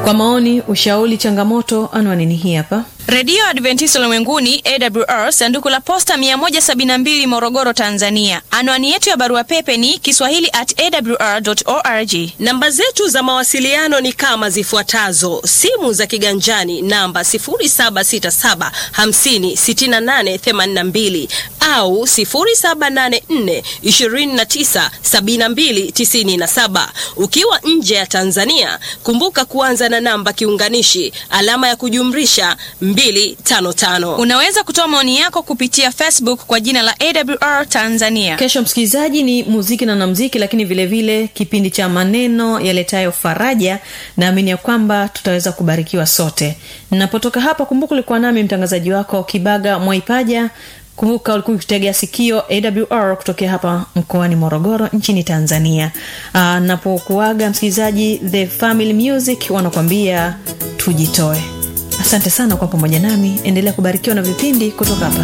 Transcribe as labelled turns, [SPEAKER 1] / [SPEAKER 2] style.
[SPEAKER 1] kwa maoni ushauri changamoto anwani ni hii hapa
[SPEAKER 2] redio adventista ulimwenguni awr sanduku la posta 172 morogoro tanzania anwani yetu ya barua pepe ni kiswahili at awr org
[SPEAKER 3] namba zetu za mawasiliano ni kama zifuatazo simu za kiganjani namba 767 56882 au 784 297297 ukiwa nje ya tanzania kumbuka kuanza na namba kiunganishi alama ya kujumrisha 255
[SPEAKER 2] unaweza kutoa maoni yako kupitia facebook kwa jina la awr tanzania
[SPEAKER 1] kesho msikilizaji ni muziki na namziki lakini vile vile kipindi cha maneno yaletayo faraja naamini ya kwamba tutaweza kubarikiwa sote napotoka hapa kumbuka ulikuwa nami mtangazaji wako kibaga mwaipaja kumbuka ulikuwa ukitegea sikio awr kutokea hapa mkoani morogoro nchini tanzania Aa, napokuaga msikilizaji the family music wanakuambia tujitoe asante sana kwa pamoja nami endelea kubarikiwa na vipindi kutoka hapa